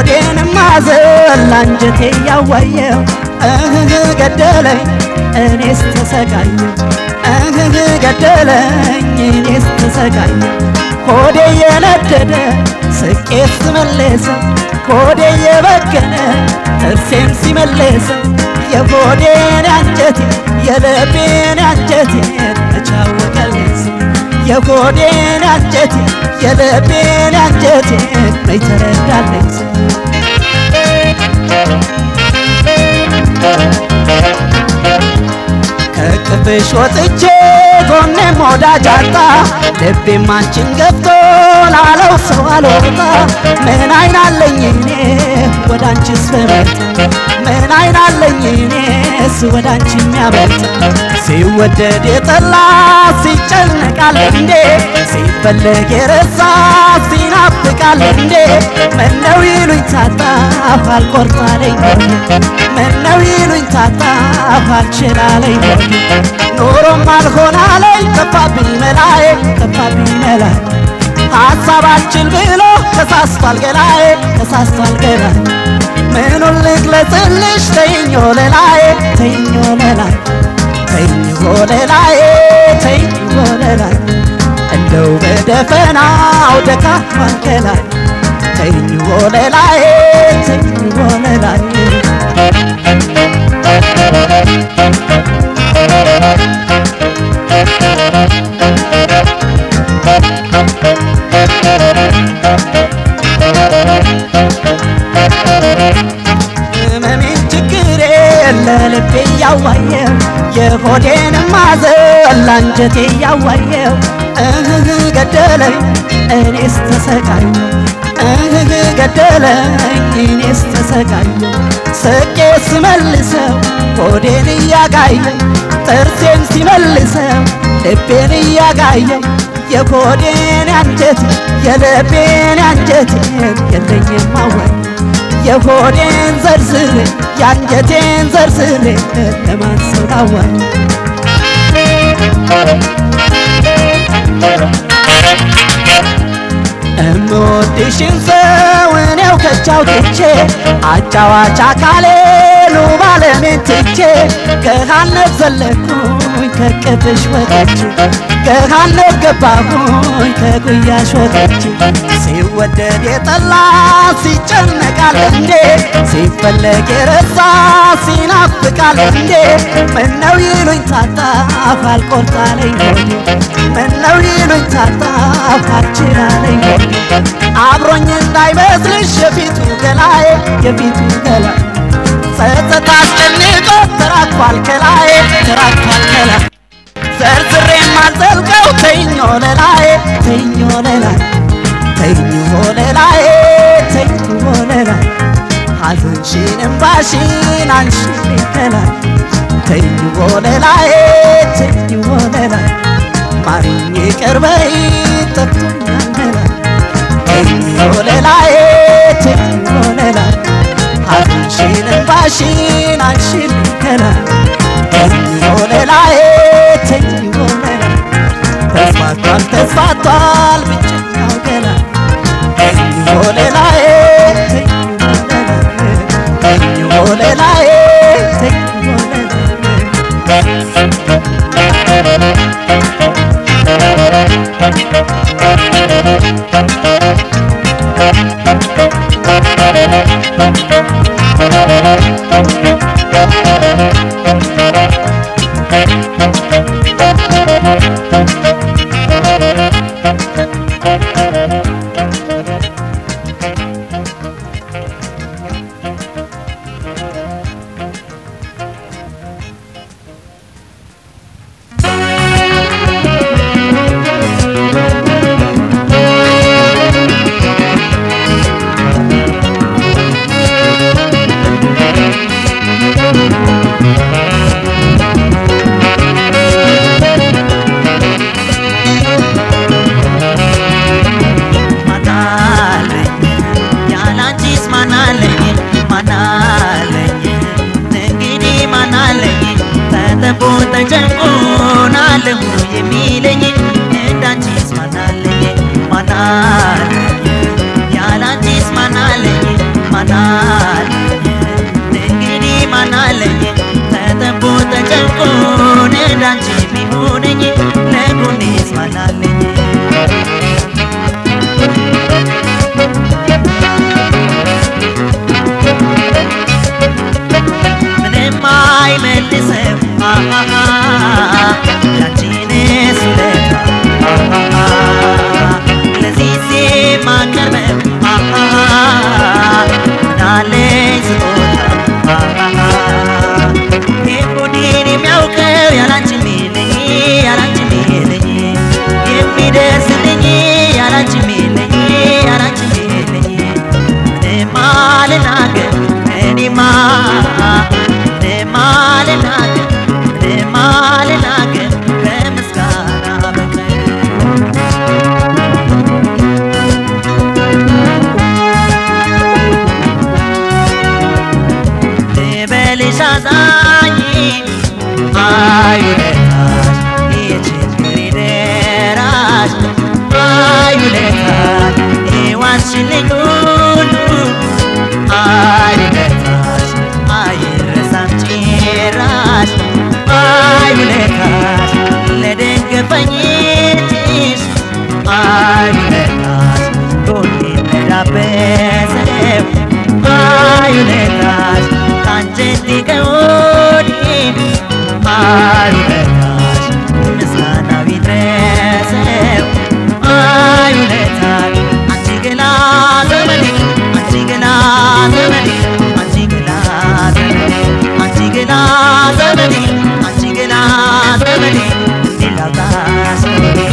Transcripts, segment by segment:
የሆዴንም ማዘን ላንጀቴ ያዋየው እህህ ገደለኝ እኔስ ተሰቃየው እህህ ገደለኝ እኔስ ተሰቃየው ሆዴ የነደደ ስቄት ስመለሰው ሆዴ የበገነ ጥርሴን ሲመለሰው የሆዴን አንጀቴ የልቤን አንጀቴ ተቻወቀልኝ የሆዴን አንጀቴ የልቤን አንጀቴ መች ተረዳለኝ ከቅፍሽ ወጥቼ ጎኔም ወዳጅ አጣ ልቤም አንቺን ገብቶ ላለው ሰው አልወጣ ምን አይን አለኝ እኔ ወደ አንቺስ በመጣ ምን አይን አለኝ እኔስ ወደ አንቺ የሚያመጣ ሲወደድ የጠላ ሲጨነቃል እንዴ ሲፈለግ የረሳ ሲናፍቃል እንዴ ምነው ይሉኝ ታጣሁ አልቆርጣለኝ ምነው ይሉኝ ታጣሁ አልችላለኝ ኖሮም አልሆናለኝ ጠፋብኝ መላዬ ጠፋብኝ መላዬ ሀሳብ አልችል ብሎ ተሳስቷል ገላዬ ተሳስቷል ገላዬ ምኑን ልግለጽልሽ ተይኞ ለላዬ ተይኞ ለላዬ ተይኞ ለላዬ ተይኞ ለላዬ እንደው በደፈናው ደካማን ገላዬ ተይኞ ለላዬ ተይኞ ለላዬ ህመሜን ችግሬን ለልቤ እያዋየው የሆዴንም ማዘን ላንጀቴ እያዋየው እህህ ገደለኝ እኔስ ተሰቃየው እህህ ገደለኝ እኔስ ተሰቃየው ስቄ ስመልሰው ሆዴን እያጋየው ጥርሴን ሲመልሰው ልቤን እያጋየው የሆዴን አንጀቴ የልቤን አንጀቴ የለኝም ማወቅ የሆዴን ዘርዝሬ የአንጀቴን ዘርዝሬ ለማን ሰው ላዋል እምወድሽን ሰው እኔው ከቻው ትቼ አጫዋች አካሌ ኑ ባለሜን ትቼ ገሃነብ ዘለኩኝ ከቅፍሽ ወጥቼ ገሃነብ ገባሁኝ ከጉያሽ ወጥቼ ሲወደድ የጠላ ሲጨነቃል እንዴ ሲፈለግ የረሳ ሲናፍቃል እንዴ ምነው ይሉኝ ታጣሁ አልቆርጣለኝ ሆዴ ምነው ይሉኝ ታጣሁ አልችላለኝ ሆዴ አብሮኝ እንዳይመስልሽ የፊቱ ገላዬ የፊቱ ገላዬ ጸጸት አስጨንቆ ተራግፏል ከላዬ ተራግፏል ከላዬ ዘርዝሬ ማዘልቀው ተይኞ ለላዬ ተይኞ ለላዬ ተይኞ ለላዬ ተይኞ ለላዬ ሐዘንሽን እምባሽን አንሺልኝ ከላይ ተይኞ ለላዬ ተይኞ ለላዬ ማሪኝ ይቅር በይ ጠፍቶኛል መላዬ ተይኞ ለላዬ ተይኞ ለላዬ ሐዘንሽን እምባሽን አንሺልኝ ከላይ ተይኞ ለላዬ ተይኞ ለላዬ ተስፋቷል ተስፋቷል ብቸኛው ገላ ተይኞ ለላዬ ተይኞ ለላዬ ተይኞ ለላዬ ተይኞ ለላዬ ማቀርበው ምናለኝ ስጦታ የሆዴን የሚያውቀው ያላንቺ ሚለኝ ያላንቺ ሚለኝ የሚደርስልኝ ያላንቺ ሚለኝ ያላንቺ ሚለኝ ምንም አልናገር እኔማ ምንም አልናገር ምንም አልናገር ከምስጋና በቀር ልበልሽ አዛኝ አይ ውለታሽ የችግሬ ደራሽ አይ ውለታሽ የዋልሽልኝ ሁሉ አይ ውለታሽ አይረሳም ጭራሽ አይ ውለታሽ ለደገፈኝ እጅሽ አይ ውለታሽ ጎኔን ለዳበሰው አይ ውለታሽ ከአንጀቴ ከሆዴ አይ ውለታሽ ምስጋናው ይድረሰው አይ ውለታሽ አንቺ ገና ዘመኔ አንቺ ገና ዘመኔ አንቺ ገና ዘመኔ አንቺ ገና ዘመኔ አንቺ ገና ዘመኔ እንዲህ ላውጣሽ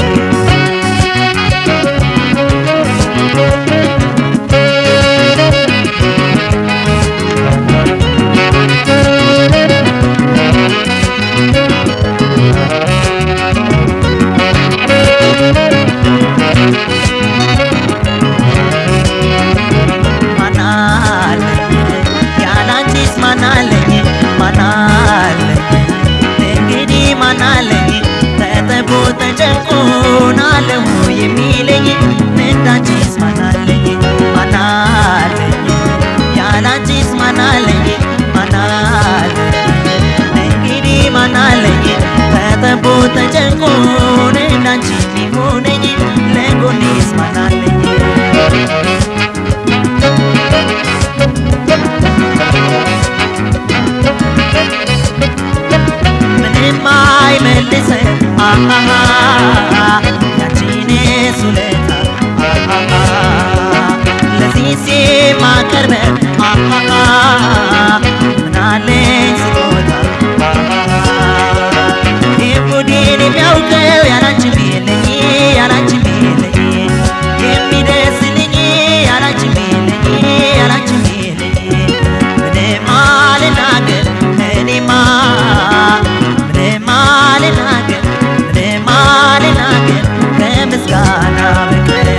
ማናለኝ ያላንቺስ ማናለኝ ማናለኝ እንግዲህ ማናለኝ ተጠቦ ተጨንቆናለሁ የሚለኝ እንዳንቺስ ማናለኝ ማናለኝ ያላንቺስ ማናለኝ ማናለኝ እንግዲህ ማናለኝ ተጠቦ ተጨንቆን እንዳንቺ የሚሆነኝ ለጎኔስ ማናለኝ ምንም አይመልስም አሃሃ ያንቺንስ ውለታ አሃሃ ለዚህስ የማቀርበው አሃሃ ምናለኝ ስጦታ አሃሃ የሆዴን የሚያውቀው ያላንቺ የለኝ ያላንቺ የለኝ የሚደርስልኝ ያላንቺ የለኝ ያላንቺ የለኝ ምንም አልናገር እኔማ ምንም አልናገር ምንም አልናገር ከምስጋና በቀር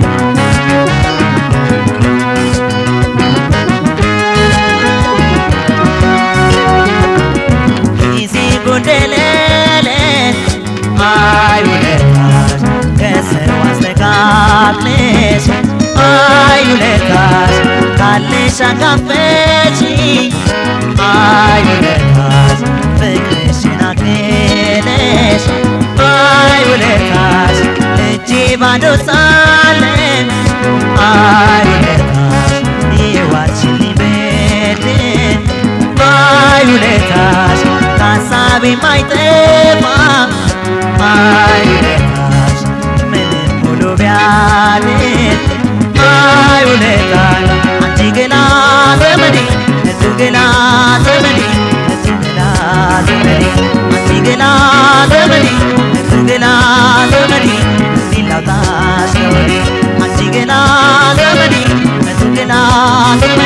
ጊዜ ጎደለለ አይ ውለታሽ ከሰው አስተካክለሽ አይ ውለታሽ ካለሽ አካፈች አይ ውለታሽ ፍቅርሽን አክለሽ አይ ውለታሽ እጄ ባዶ ሳለን አይ ውለታሽ የዋልሽልኝ በድን አይ ውለታሽ ከሀሳቤ ማይጠፋ አይ ውለታሽ ምንም ሙሉ ቢያድር አይ ውለታሽ አንቺ ገና ዘመዴ እቱ ገና ዘመዴ እቱ ገና ዘመዴ አንቺ ገና ዘመዴ እቱ ገና ዘመዴ ሊላውጣሽ ከወዴ አንቺ ገና ዘመዴ እቱ ገና ዘመዴ